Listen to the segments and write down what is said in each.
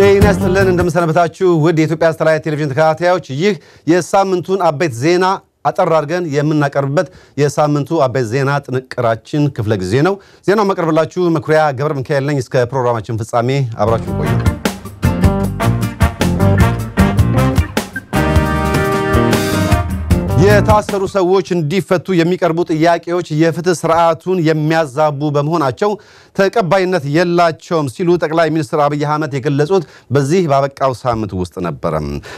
ጤና ይስጥልን እንደምሰነበታችሁ ውድ የኢትዮጵያ ሳተላይት ቴሌቪዥን ተከታታዮች፣ ይህ የሳምንቱን አበይት ዜና አጠር አድርገን የምናቀርብበት የሳምንቱ አበይት ዜና ጥንቅራችን ክፍለ ጊዜ ነው። ዜናው መቀርብላችሁ መኩሪያ ገብረ ሚካኤል ነኝ። እስከ ፕሮግራማችን ፍጻሜ አብራችሁ ቆዩ። የታሰሩ ሰዎች እንዲፈቱ የሚቀርቡ ጥያቄዎች የፍትህ ስርዓቱን የሚያዛቡ በመሆናቸው ተቀባይነት የላቸውም ሲሉ ጠቅላይ ሚኒስትር አብይ አህመድ የገለጹት በዚህ ባበቃው ሳምንት ውስጥ ነበረ።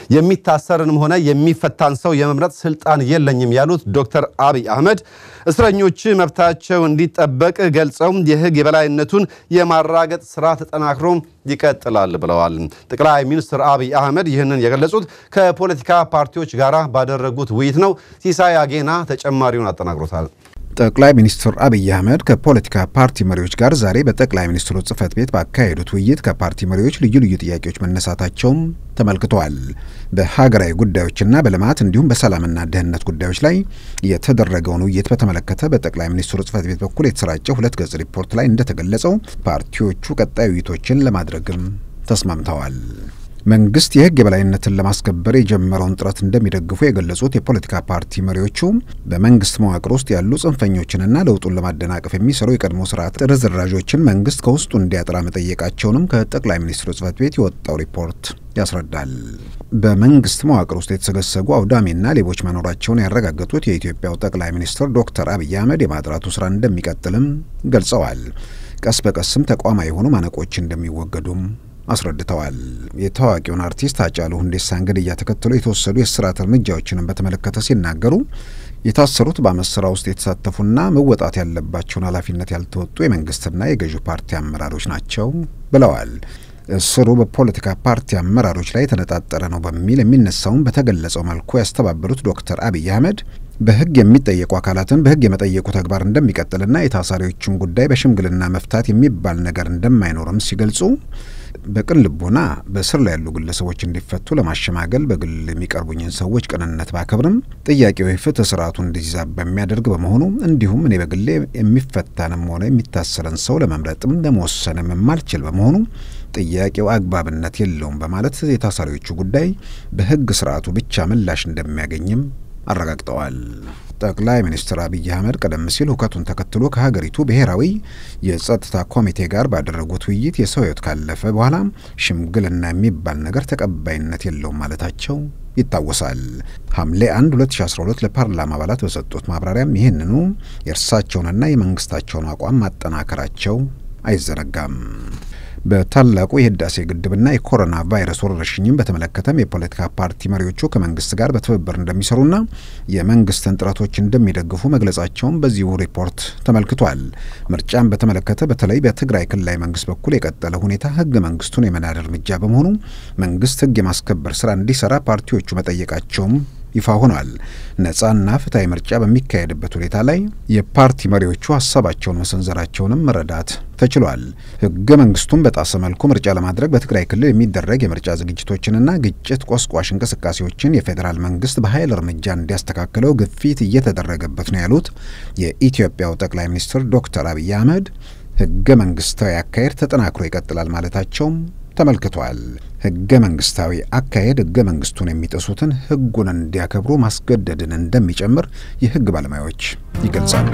የሚታሰርንም ሆነ የሚፈታን ሰው የመምረጥ ስልጣን የለኝም ያሉት ዶክተር አብይ አህመድ እስረኞች መብታቸው እንዲጠበቅ ገልጸው የህግ የበላይነቱን የማራገጥ ስራ ተጠናክሮ ይቀጥላል ብለዋል። ጠቅላይ ሚኒስትር አብይ አህመድ ይህንን የገለጹት ከፖለቲካ ፓርቲዎች ጋር ባደረጉት ውይይት ነው። ሲሳይ አጌና ተጨማሪውን አጠናቅሮታል። ጠቅላይ ሚኒስትር አብይ አህመድ ከፖለቲካ ፓርቲ መሪዎች ጋር ዛሬ በጠቅላይ ሚኒስትሩ ጽህፈት ቤት ባካሄዱት ውይይት ከፓርቲ መሪዎች ልዩ ልዩ ጥያቄዎች መነሳታቸውም ተመልክተዋል። በሀገራዊ ጉዳዮችና በልማት እንዲሁም በሰላምና ደህንነት ጉዳዮች ላይ የተደረገውን ውይይት በተመለከተ በጠቅላይ ሚኒስትሩ ጽህፈት ቤት በኩል የተሰራጨ ሁለት ገጽ ሪፖርት ላይ እንደተገለጸው ፓርቲዎቹ ቀጣይ ውይይቶችን ለማድረግም ተስማምተዋል። መንግስት የህግ የበላይነትን ለማስከበር የጀመረውን ጥረት እንደሚደግፉ የገለጹት የፖለቲካ ፓርቲ መሪዎቹ በመንግስት መዋቅር ውስጥ ያሉ ጽንፈኞችንና ለውጡን ለማደናቀፍ የሚሰሩ የቀድሞ ስርዓት ርዝራዦችን መንግስት ከውስጡ እንዲያጥራ መጠየቃቸውንም ከጠቅላይ ሚኒስትሩ ጽህፈት ቤት የወጣው ሪፖርት ያስረዳል። በመንግስት መዋቅር ውስጥ የተሰገሰጉ አውዳሚና ሌቦች መኖራቸውን ያረጋገጡት የኢትዮጵያው ጠቅላይ ሚኒስትር ዶክተር አብይ አህመድ የማጥራቱ ስራ እንደሚቀጥልም ገልጸዋል። ቀስ በቀስም ተቋማዊ የሆኑ ማነቆች እንደሚወገዱም አስረድተዋል። የታዋቂውን አርቲስት ሃጫሉ ሁንዴሳን ግድያ ተከትሎ የተወሰዱ የእስራት እርምጃዎችንም በተመለከተ ሲናገሩ የታሰሩት በአመት ስራ ውስጥ የተሳተፉና መወጣት ያለባቸውን ኃላፊነት ያልተወጡ የመንግስትና የገዢው ፓርቲ አመራሮች ናቸው ብለዋል። እስሩ በፖለቲካ ፓርቲ አመራሮች ላይ የተነጣጠረ ነው በሚል የሚነሳውን በተገለጸው መልኩ ያስተባበሩት ዶክተር አብይ አህመድ በህግ የሚጠየቁ አካላትን በህግ የመጠየቁ ተግባር እንደሚቀጥልና የታሳሪዎችን ጉዳይ በሽምግልና መፍታት የሚባል ነገር እንደማይኖርም ሲገልጹ በቅን ልቦና በስር ላይ ያሉ ግለሰቦች እንዲፈቱ ለማሸማገል በግል የሚቀርቡኝን ሰዎች ቅንነት ባከብርም ጥያቄው የፍትህ ስርዓቱ እንዲዛባ በሚያደርግ በመሆኑ እንዲሁም እኔ በግሌ የሚፈታንም ሆነ የሚታሰረን ሰው ለመምረጥም ለመወሰንም የማልችል በመሆኑ ጥያቄው አግባብነት የለውም በማለት የታሳሪዎቹ ጉዳይ በህግ ስርዓቱ ብቻ ምላሽ እንደሚያገኝም አረጋግጠዋል። ጠቅላይ ሚኒስትር አብይ አህመድ ቀደም ሲል ሁከቱን ተከትሎ ከሀገሪቱ ብሔራዊ የጸጥታ ኮሚቴ ጋር ባደረጉት ውይይት የሰው ህይወት ካለፈ በኋላ ሽምግልና የሚባል ነገር ተቀባይነት የለውም ማለታቸው ይታወሳል። ሐምሌ 1 2012 ለፓርላማ አባላት በሰጡት ማብራሪያም ይህንኑ የእርሳቸውንና የመንግስታቸውን አቋም ማጠናከራቸው አይዘነጋም። በታላቁ የህዳሴ ግድብና የኮሮና ቫይረስ ወረርሽኝም በተመለከተም የፖለቲካ ፓርቲ መሪዎቹ ከመንግስት ጋር በትብብር እንደሚሰሩና የመንግስትን ጥረቶች እንደሚደግፉ መግለጻቸውን በዚሁ ሪፖርት ተመልክቷል። ምርጫን በተመለከተ በተለይ በትግራይ ክልላዊ መንግስት በኩል የቀጠለ ሁኔታ ህገ መንግስቱን የመናድ እርምጃ በመሆኑ መንግስት ህግ የማስከበር ስራ እንዲሰራ ፓርቲዎቹ መጠየቃቸውም ይፋ ሆኗል። ነጻና ፍትሐዊ ምርጫ በሚካሄድበት ሁኔታ ላይ የፓርቲ መሪዎቹ ሀሳባቸውን መሰንዘራቸውንም መረዳት ተችሏል። ህገ መንግስቱን በጣሰ መልኩ ምርጫ ለማድረግ በትግራይ ክልል የሚደረግ የምርጫ ዝግጅቶችንና ግጭት ቆስቋሽ እንቅስቃሴዎችን የፌዴራል መንግስት በኃይል እርምጃ እንዲያስተካክለው ግፊት እየተደረገበት ነው ያሉት የኢትዮጵያው ጠቅላይ ሚኒስትር ዶክተር አብይ አህመድ ህገ መንግስታዊ አካሄድ ተጠናክሮ ይቀጥላል ማለታቸውም ተመልክቷል። ህገ መንግስታዊ አካሄድ ህገ መንግስቱን የሚጥሱትን ህጉን እንዲያከብሩ ማስገደድን እንደሚጨምር የህግ ባለሙያዎች ይገልጻሉ።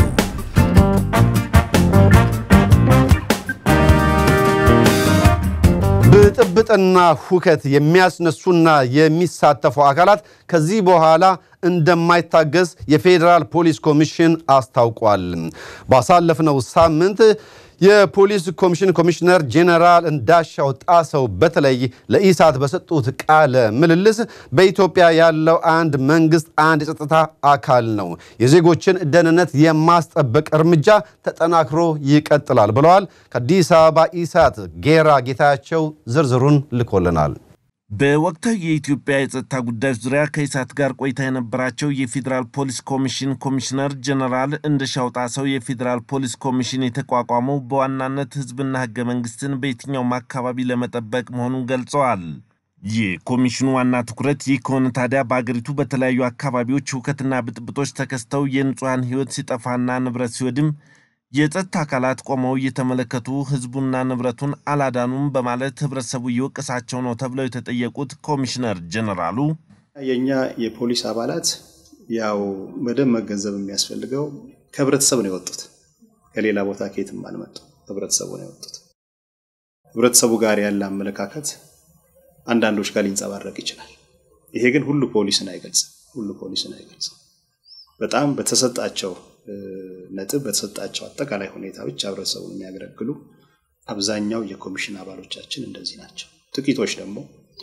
ብጥብጥና ሁከት የሚያስነሱና የሚሳተፉ አካላት ከዚህ በኋላ እንደማይታገዝ የፌዴራል ፖሊስ ኮሚሽን አስታውቋል። ባሳለፍነው ሳምንት የፖሊስ ኮሚሽን ኮሚሽነር ጄኔራል እንዳሻው ጣሰው በተለይ ለኢሳት በሰጡት ቃለ ምልልስ በኢትዮጵያ ያለው አንድ መንግስት አንድ የጸጥታ አካል ነው፣ የዜጎችን ደህንነት የማስጠበቅ እርምጃ ተጠናክሮ ይቀጥላል ብለዋል። ከአዲስ አበባ ኢሳት ጌራ ጌታቸው ዝርዝሩን ልኮልናል። በወቅታዊ የኢትዮጵያ የጸጥታ ጉዳዮች ዙሪያ ከኢሳት ጋር ቆይታ የነበራቸው የፌዴራል ፖሊስ ኮሚሽን ኮሚሽነር ጀነራል እንደሻው ጣሰው የፌዴራል ፖሊስ ኮሚሽን የተቋቋመው በዋናነት ሕዝብና ሕገ መንግስትን በየትኛውም አካባቢ ለመጠበቅ መሆኑን ገልጸዋል። የኮሚሽኑ ዋና ትኩረት ይህ ከሆነ ታዲያ በአገሪቱ በተለያዩ አካባቢዎች ሁከትና ብጥብጦች ተከስተው የንጹሐን ሕይወት ሲጠፋና ንብረት ሲወድም የጸጥታ አካላት ቆመው እየተመለከቱ ህዝቡና ንብረቱን አላዳኑም በማለት ህብረተሰቡ እየወቀሳቸው ነው ተብለው የተጠየቁት ኮሚሽነር ጀነራሉ የእኛ የፖሊስ አባላት ያው በደንብ መገንዘብ የሚያስፈልገው ከህብረተሰብ ነው የወጡት። ከሌላ ቦታ ከየትም አልመጡ፣ ህብረተሰቡ ነው የወጡት። ህብረተሰቡ ጋር ያለ አመለካከት አንዳንዶች ጋር ሊንጸባረቅ ይችላል። ይሄ ግን ሁሉ ፖሊስን አይገልጽም። ሁሉ ፖሊስን አይገልጽም። በጣም በተሰጣቸው ነጥብ በተሰጣቸው አጠቃላይ ሁኔታ ብቻ ህብረተሰቡን የሚያገለግሉ አብዛኛው የኮሚሽን አባሎቻችን እንደዚህ ናቸው። ጥቂቶች ደግሞ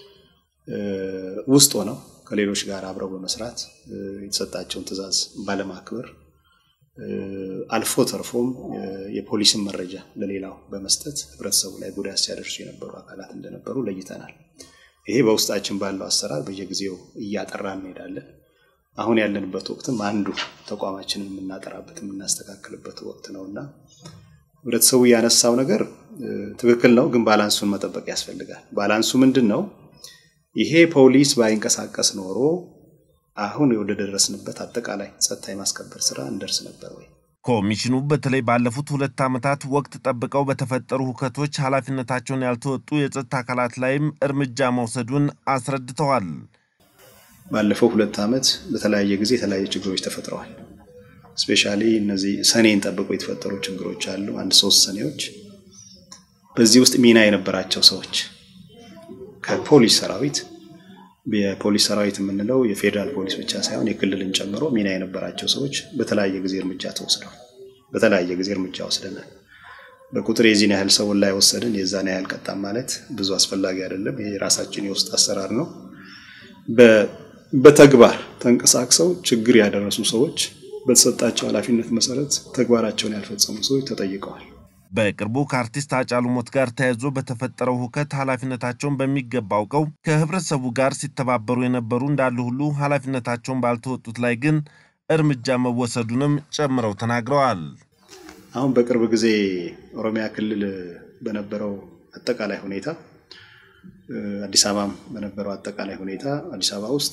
ውስጥ ሆነው ከሌሎች ጋር አብረው በመስራት የተሰጣቸውን ትዕዛዝ ባለማክበር አልፎ ተርፎም የፖሊስን መረጃ ለሌላው በመስጠት ህብረተሰቡ ላይ ጉዳት ሲያደርሱ የነበሩ አካላት እንደነበሩ ለይተናል። ይሄ በውስጣችን ባለው አሰራር በየጊዜው እያጠራን እንሄዳለን። አሁን ያለንበት ወቅትም አንዱ ተቋማችንን የምናጠራበት የምናስተካክልበት ወቅት ነው እና ህብረተሰቡ ያነሳው ነገር ትክክል ነው፣ ግን ባላንሱን መጠበቅ ያስፈልጋል። ባላንሱ ምንድን ነው? ይሄ ፖሊስ ባይንቀሳቀስ ኖሮ አሁን ወደ ደረስንበት አጠቃላይ ጸጥታ የማስከበር ስራ እንደርስ ነበር ወይ? ኮሚሽኑ በተለይ ባለፉት ሁለት ዓመታት ወቅት ጠብቀው በተፈጠሩ ሁከቶች ኃላፊነታቸውን ያልተወጡ የጸጥታ አካላት ላይም እርምጃ መውሰዱን አስረድተዋል። ባለፈው ሁለት ዓመት በተለያየ ጊዜ የተለያዩ ችግሮች ተፈጥረዋል። ስፔሻሊ እነዚህ ሰኔን ጠብቀው የተፈጠሩ ችግሮች አሉ። አንድ ሶስት ሰኔዎች በዚህ ውስጥ ሚና የነበራቸው ሰዎች ከፖሊስ ሰራዊት የፖሊስ ሰራዊት የምንለው የፌዴራል ፖሊስ ብቻ ሳይሆን የክልልን ጨምሮ ሚና የነበራቸው ሰዎች በተለያየ ጊዜ እርምጃ ተወስደዋል። በተለያየ ጊዜ እርምጃ ወስደናል። በቁጥር የዚህን ያህል ሰውን ላይ ወሰድን የዛን ያህል ቀጣም ማለት ብዙ አስፈላጊ አይደለም። ይሄ የራሳችን የውስጥ አሰራር ነው። በተግባር ተንቀሳቅሰው ችግር ያደረሱ ሰዎች በተሰጣቸው ኃላፊነት መሰረት ተግባራቸውን ያልፈጸሙ ሰዎች ተጠይቀዋል። በቅርቡ ከአርቲስት ሃጫሉ ሞት ጋር ተያይዞ በተፈጠረው ሁከት ኃላፊነታቸውን በሚገባ አውቀው ከህብረተሰቡ ጋር ሲተባበሩ የነበሩ እንዳሉ ሁሉ ኃላፊነታቸውን ባልተወጡት ላይ ግን እርምጃ መወሰዱንም ጨምረው ተናግረዋል። አሁን በቅርብ ጊዜ ኦሮሚያ ክልል በነበረው አጠቃላይ ሁኔታ አዲስ አበባም በነበረው አጠቃላይ ሁኔታ አዲስ አበባ ውስጥ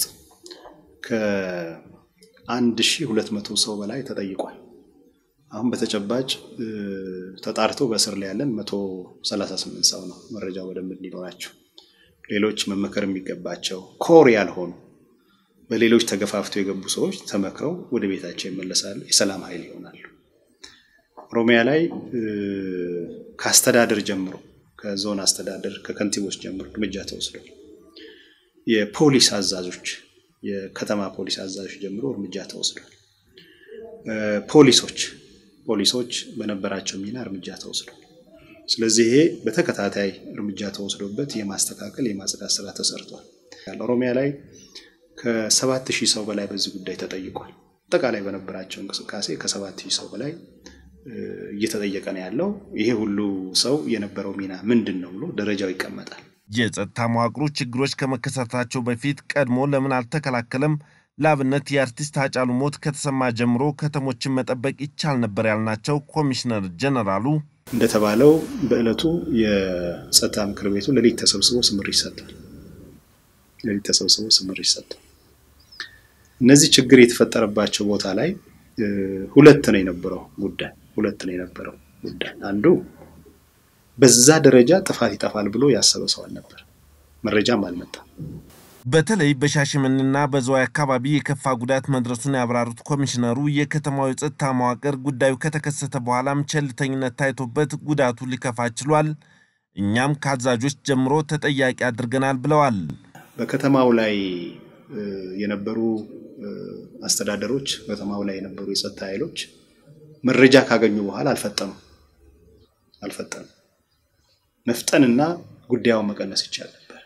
ከአንድ ሺህ ሁለት መቶ ሰው በላይ ተጠይቋል። አሁን በተጨባጭ ተጣርቶ በእስር ላይ ያለን መቶ ሰላሳ ስምንት ሰው ነው። መረጃው በደንብ እንዲኖራቸው ሌሎች መመከር የሚገባቸው ኮር ያልሆኑ በሌሎች ተገፋፍተው የገቡ ሰዎች ተመክረው ወደ ቤታቸው ይመለሳሉ፣ የሰላም ኃይል ይሆናሉ። ኦሮሚያ ላይ ከአስተዳደር ጀምሮ ከዞን አስተዳደር ከከንቲቦች ጀምሮ እርምጃ ተወስዷል። የፖሊስ አዛዦች የከተማ ፖሊስ አዛዦች ጀምሮ እርምጃ ተወስዷል። ፖሊሶች ፖሊሶች በነበራቸው ሚና እርምጃ ተወስዷል። ስለዚህ ይሄ በተከታታይ እርምጃ ተወስዶበት የማስተካከል የማጽዳት ስራ ተሰርቷል። ኦሮሚያ ላይ ከሰባት ሺህ ሰው በላይ በዚህ ጉዳይ ተጠይቋል። አጠቃላይ በነበራቸው እንቅስቃሴ ከሰባት ሺህ ሰው በላይ እየተጠየቀ ነው ያለው። ይሄ ሁሉ ሰው የነበረው ሚና ምንድን ነው ብሎ ደረጃው ይቀመጣል። የጸጥታ መዋቅሩ ችግሮች ከመከሰታቸው በፊት ቀድሞ ለምን አልተከላከለም? ለአብነት የአርቲስት ሃጫሉ ሞት ከተሰማ ጀምሮ ከተሞችን መጠበቅ ይቻል ነበር ያልናቸው ኮሚሽነር ጀነራሉ እንደተባለው በዕለቱ የጸጥታ ምክር ቤቱ ሌሊት ተሰብስቦ ስምር ይሰጣል። ሌሊት ተሰብስቦ ስምር ይሰጣል። እነዚህ ችግር የተፈጠረባቸው ቦታ ላይ ሁለት ነው የነበረው ጉዳይ ሁለት ነው የነበረው ጉዳይ አንዱ በዛ ደረጃ ጥፋት ይጠፋል ብሎ ያሰበ ሰው አልነበር። መረጃም አልመጣም። በተለይ በሻሸመኔና በዝዋይ አካባቢ የከፋ ጉዳት መድረሱን ያብራሩት ኮሚሽነሩ የከተማው የጸጥታ መዋቅር ጉዳዩ ከተከሰተ በኋላም ቸልተኝነት ታይቶበት ጉዳቱ ሊከፋ ችሏል፣ እኛም ከአዛዦች ጀምሮ ተጠያቂ አድርገናል ብለዋል። በከተማው ላይ የነበሩ አስተዳደሮች፣ ከተማው ላይ የነበሩ የጸጥታ ኃይሎች መረጃ ካገኙ በኋላ አልፈጠኑም አልፈጠኑም። መፍጠንና ጉዳዩን መቀነስ ይቻል ነበር።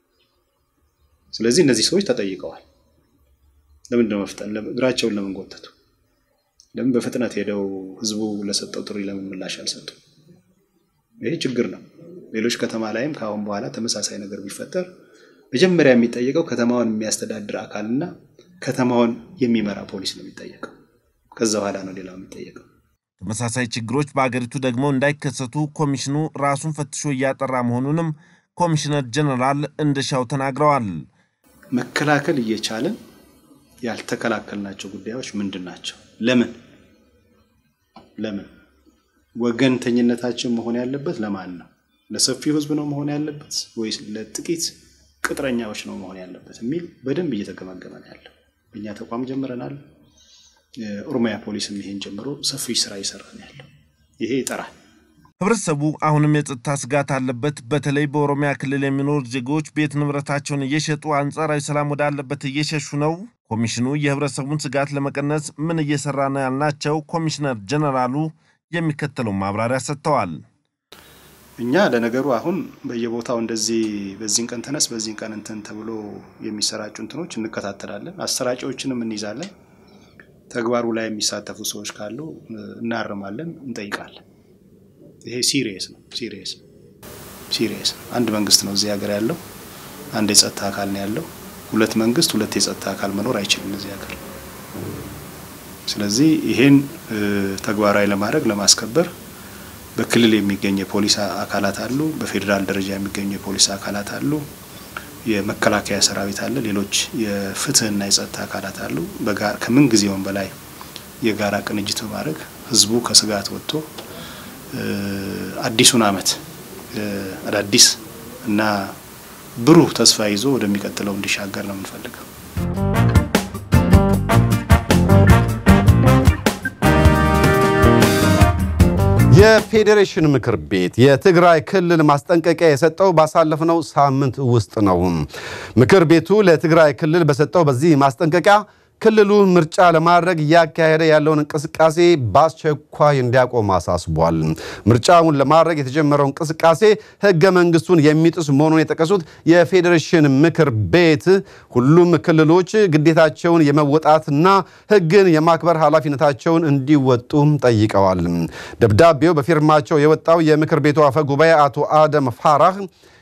ስለዚህ እነዚህ ሰዎች ተጠይቀዋል። ለምንድነው መፍጠን? እግራቸውን ለምን ጎተቱ? ለምን በፍጥነት ሄደው ህዝቡ ለሰጠው ጥሪ ለምን ምላሽ አልሰጡም? ይሄ ችግር ነው። ሌሎች ከተማ ላይም ከአሁን በኋላ ተመሳሳይ ነገር ቢፈጠር መጀመሪያ የሚጠየቀው ከተማውን የሚያስተዳድር አካልና ከተማውን የሚመራ ፖሊስ ነው የሚጠየቀው። ከዛ በኋላ ነው ሌላው የሚጠየቀው። ተመሳሳይ ችግሮች በአገሪቱ ደግሞ እንዳይከሰቱ ኮሚሽኑ ራሱን ፈትሾ እያጠራ መሆኑንም ኮሚሽነር ጀነራል እንደሻው ተናግረዋል። መከላከል እየቻለን ያልተከላከልናቸው ጉዳዮች ምንድን ናቸው? ለምን ለምን ወገንተኝነታችን መሆን ያለበት ለማን ነው? ለሰፊው ህዝብ ነው መሆን ያለበት ወይስ ለጥቂት ቅጥረኛዎች ነው መሆን ያለበት የሚል በደንብ እየተገመገመ ነው ያለው። እኛ ተቋም ጀምረናል። ኦሮሚያ ፖሊስም ይሄን ጀምሮ ሰፊ ስራ እየሰራ ነው ያለው። ይሄ ይጠራል። ህብረተሰቡ አሁንም የጸጥታ ስጋት አለበት። በተለይ በኦሮሚያ ክልል የሚኖሩ ዜጎች ቤት ንብረታቸውን እየሸጡ አንጻራዊ ሰላም ወዳለበት እየሸሹ ነው። ኮሚሽኑ የህብረተሰቡን ስጋት ለመቀነስ ምን እየሰራ ነው ያልናቸው ኮሚሽነር ጀነራሉ የሚከተለው ማብራሪያ ሰጥተዋል። እኛ ለነገሩ አሁን በየቦታው እንደዚህ በዚህን ቀን ተነስ በዚህን ቀን እንትን ተብሎ የሚሰራጩ እንትኖች እንከታተላለን። አሰራቂዎችንም እንይዛለን። ተግባሩ ላይ የሚሳተፉ ሰዎች ካሉ እናርማለን፣ እንጠይቃለን። ይሄ ሲሪየስ ነው። ሲሪየስ ነው። ሲሪየስ ነው። አንድ መንግስት ነው እዚህ ሀገር ያለው። አንድ የጸጥታ አካል ነው ያለው። ሁለት መንግስት፣ ሁለት የጸጥታ አካል መኖር አይችልም እዚህ ሀገር። ስለዚህ ይሄን ተግባራዊ ለማድረግ ለማስከበር በክልል የሚገኙ የፖሊስ አካላት አሉ። በፌዴራል ደረጃ የሚገኙ የፖሊስ አካላት አሉ። የመከላከያ ሰራዊት አለ። ሌሎች የፍትህና የጸጥታ አካላት አሉ። ከምን ጊዜውም በላይ የጋራ ቅንጅት በማድረግ ህዝቡ ከስጋት ወጥቶ አዲሱን ዓመት አዳዲስ እና ብሩህ ተስፋ ይዞ ወደሚቀጥለው እንዲሻገር ነው የምንፈልገው። የፌዴሬሽን ምክር ቤት የትግራይ ክልል ማስጠንቀቂያ የሰጠው ባሳለፍነው ሳምንት ውስጥ ነው። ምክር ቤቱ ለትግራይ ክልል በሰጠው በዚህ ማስጠንቀቂያ ክልሉ ምርጫ ለማድረግ እያካሄደ ያለውን እንቅስቃሴ በአስቸኳይ እንዲያቆም አሳስቧል። ምርጫውን ለማድረግ የተጀመረው እንቅስቃሴ ሕገ መንግስቱን የሚጥስ መሆኑን የጠቀሱት የፌዴሬሽን ምክር ቤት ሁሉም ክልሎች ግዴታቸውን የመወጣትና ሕግን የማክበር ኃላፊነታቸውን እንዲወጡም ጠይቀዋል። ደብዳቤው በፊርማቸው የወጣው የምክር ቤቱ አፈ ጉባኤ አቶ አደም ፋራህ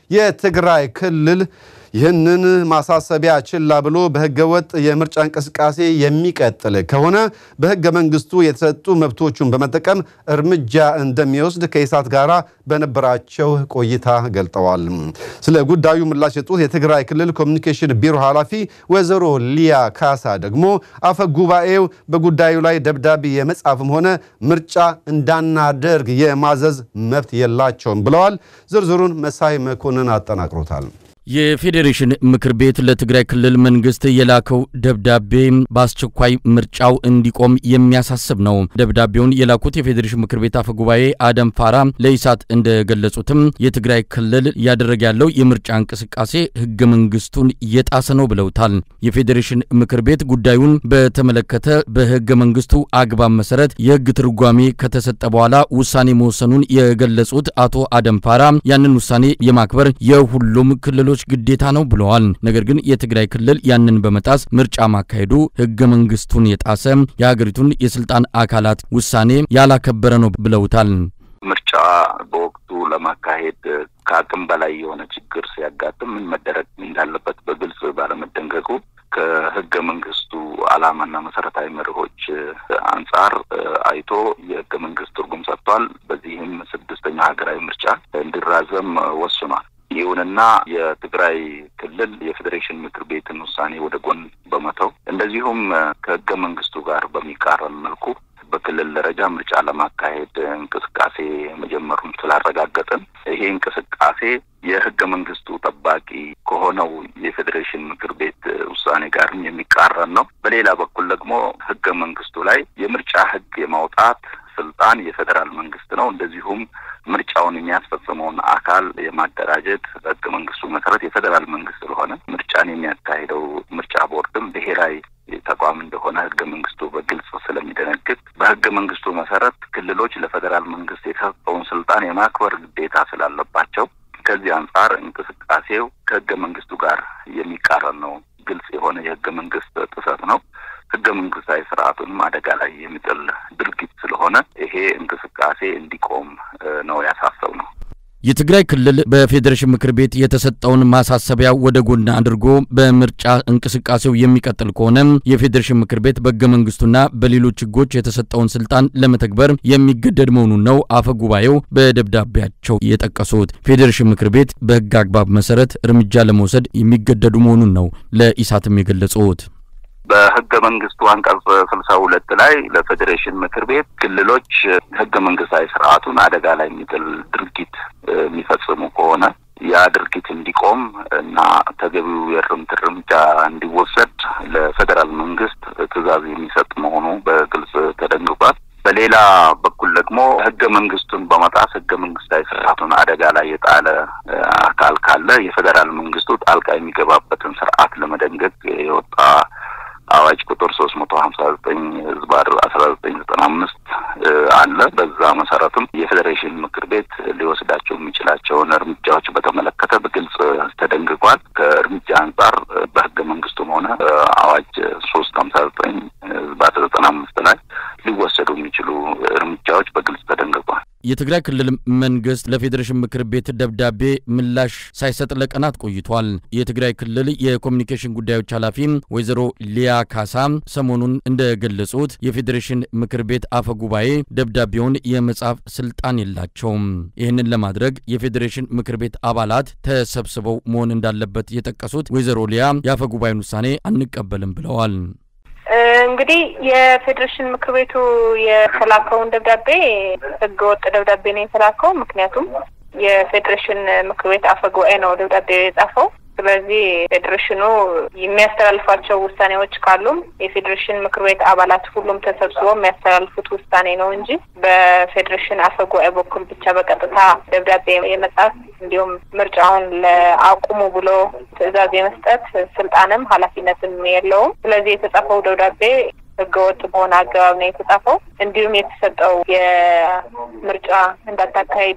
የትግራይ ክልል ይህንን ማሳሰቢያ ችላ ብሎ በህገወጥ የምርጫ እንቅስቃሴ የሚቀጥል ከሆነ በህገ መንግስቱ የተሰጡ መብቶቹን በመጠቀም እርምጃ እንደሚወስድ ከኢሳት ጋር በነበራቸው ቆይታ ገልጠዋል። ስለ ጉዳዩ ምላሽ የሰጡት የትግራይ ክልል ኮሚኒኬሽን ቢሮ ኃላፊ ወይዘሮ ሊያ ካሳ ደግሞ አፈ ጉባኤው በጉዳዩ ላይ ደብዳቤ የመጻፍም ሆነ ምርጫ እንዳናደርግ የማዘዝ መብት የላቸውም ብለዋል። ዝርዝሩን መሳይ መኮንን አጠናቅሮታል። የፌዴሬሽን ምክር ቤት ለትግራይ ክልል መንግስት የላከው ደብዳቤ በአስቸኳይ ምርጫው እንዲቆም የሚያሳስብ ነው። ደብዳቤውን የላኩት የፌዴሬሽን ምክር ቤት አፈ ጉባኤ አደም ፋራ ለኢሳት እንደገለጹትም የትግራይ ክልል እያደረገ ያለው የምርጫ እንቅስቃሴ ህገ መንግስቱን እየጣሰ ነው ብለውታል። የፌዴሬሽን ምክር ቤት ጉዳዩን በተመለከተ በህገ መንግስቱ አግባብ መሰረት የህግ ትርጓሜ ከተሰጠ በኋላ ውሳኔ መወሰኑን የገለጹት አቶ አደም ፋራ ያንን ውሳኔ የማክበር የሁሉም ክልሎች ግዴታ ነው ብለዋል። ነገር ግን የትግራይ ክልል ያንን በመጣስ ምርጫ ማካሄዱ ህገ መንግስቱን የጣሰ የሀገሪቱን የስልጣን አካላት ውሳኔ ያላከበረ ነው ብለውታል። ምርጫ በወቅቱ ለማካሄድ ከአቅም በላይ የሆነ ችግር ሲያጋጥም ምን መደረግ እንዳለበት በግልጽ ባለመደንገጉ ከህገ መንግስቱ ዓላማና መሰረታዊ መርሆች አንጻር አይቶ የህገ መንግስት ትርጉም ሰጥቷል። በዚህም ስድስተኛው ሀገራዊ ምርጫ እንዲራዘም ወስኗል። ይሁንና የትግራይ ክልል የፌዴሬሽን ምክር ቤትን ውሳኔ ወደ ጎን በመተው እንደዚሁም ከህገ መንግስቱ ጋር በሚቃረን መልኩ በክልል ደረጃ ምርጫ ለማካሄድ እንቅስቃሴ መጀመሩን ስላረጋገጥን ይሄ እንቅስቃሴ የህገ መንግስቱ ጠባቂ ከሆነው የፌዴሬሽን ምክር ቤት ውሳኔ ጋርም የሚቃረን ነው። በሌላ በኩል ደግሞ ህገ መንግስቱ ላይ የምርጫ ህግ የማውጣት ስልጣን የፌዴራል መንግስት ነው። እንደዚሁም ምርጫውን የሚያስፈጽመውን አካል የማደራጀት ህገ መንግስቱ መሰረት የፌዴራል መንግስት ስለሆነ ምርጫን የሚያካሂደው ምርጫ ቦርድም ብሔራዊ ተቋም እንደሆነ ህገ መንግስቱ በግልጽ ስለሚደነግግ በህገ መንግስቱ መሰረት ክልሎች ለፌዴራል መንግስት የተሰጠውን ስልጣን የማክበር ግዴታ ስላለባቸው ከዚህ አንጻር እንቅስቃሴው ከህገ መንግስቱ ጋር የሚቃረን ነው። ግልጽ የሆነ የህገ መንግስት ጥሰት ነው። ህገ መንግስታዊ ስርዓቱንም አደጋ ላይ የሚጥል ድርጊት ስለሆነ ይሄ እንቅስቃሴ እንዲቆም ነው ያሳሰብ ነው። የትግራይ ክልል በፌዴሬሽን ምክር ቤት የተሰጠውን ማሳሰቢያ ወደ ጎን አድርጎ በምርጫ እንቅስቃሴው የሚቀጥል ከሆነ የፌዴሬሽን ምክር ቤት በህገ መንግስቱና በሌሎች ህጎች የተሰጠውን ስልጣን ለመተግበር የሚገደድ መሆኑን ነው አፈ ጉባኤው በደብዳቤያቸው የጠቀሱት። ፌዴሬሽን ምክር ቤት በህግ አግባብ መሰረት እርምጃ ለመውሰድ የሚገደዱ መሆኑን ነው ለኢሳትም የገለጹት። በህገ መንግስቱ አንቀጽ ስልሳ ሁለት ላይ ለፌዴሬሽን ምክር ቤት ክልሎች ህገ መንግስታዊ ስርዓቱን አደጋ ላይ የሚጥል ድርጊት የሚፈጽሙ ከሆነ ያ ድርጊት እንዲቆም እና ተገቢው የእርምት እርምጃ እንዲወሰድ ለፌዴራል መንግስት ትዕዛዝ የሚሰጥ መሆኑ በግልጽ ተደንግጓል። በሌላ በኩል ደግሞ ህገ መንግስቱን በመጣስ ህገ መንግስታዊ ስርዓቱን አደጋ ላይ የጣለ አካል ካለ የፌዴራል መንግስቱ ጣልቃ የሚገባበትን ስርዓት ለመደንገግ የወጣ አዋጅ ቁጥር ሶስት መቶ ሀምሳ ዘጠኝ ህዝባር አስራ ዘጠኝ ዘጠና አምስት አለ። በዛ መሰረትም የፌዴሬሽን ምክር ቤት ሊወስዳቸው የሚችላቸውን እርምጃዎች በተመለከተ በግልጽ ተደንግጓል። ከእርምጃ አንጻር በህገ መንግስቱም ሆነ አዋጅ ሶስት ሀምሳ ዘጠኝ ህዝባር ዘጠና አምስት ላይ ሊወሰዱ የሚችሉ እርምጃዎች በግልጽ ተደንግጓል። የትግራይ ክልል መንግስት ለፌዴሬሽን ምክር ቤት ደብዳቤ ምላሽ ሳይሰጥ ለቀናት ቆይቷል። የትግራይ ክልል የኮሚኒኬሽን ጉዳዮች ኃላፊ ወይዘሮ ሊያ ካሳ ሰሞኑን እንደገለጹት የፌዴሬሽን ምክር ቤት አፈ ጉባኤ ደብዳቤውን የመጻፍ ስልጣን የላቸውም። ይህንን ለማድረግ የፌዴሬሽን ምክር ቤት አባላት ተሰብስበው መሆን እንዳለበት የጠቀሱት ወይዘሮ ሊያ የአፈ ጉባኤን ውሳኔ አንቀበልም ብለዋል። እንግዲህ የፌዴሬሽን ምክር ቤቱ የተላከውን ደብዳቤ ህገ ወጥ ደብዳቤ ነው የተላከው። ምክንያቱም የፌዴሬሽን ምክር ቤት አፈ ጉባኤ ነው ደብዳቤ የጻፈው። ስለዚህ ፌዴሬሽኑ የሚያስተላልፋቸው ውሳኔዎች ካሉም የፌዴሬሽን ምክር ቤት አባላት ሁሉም ተሰብስበው የሚያስተላልፉት ውሳኔ ነው እንጂ በፌዴሬሽን አፈ ጉባኤ በኩል ብቻ በቀጥታ ደብዳቤ የመጻፍ እንዲሁም ምርጫውን ለአቁሙ ብሎ ትዕዛዝ የመስጠት ስልጣንም ኃላፊነትም የለውም። ስለዚህ የተጻፈው ደብዳቤ ህገወጥ በሆነ አገባብ ነው የተጻፈው። እንዲሁም የተሰጠው የምርጫ እንዳታካሂዱ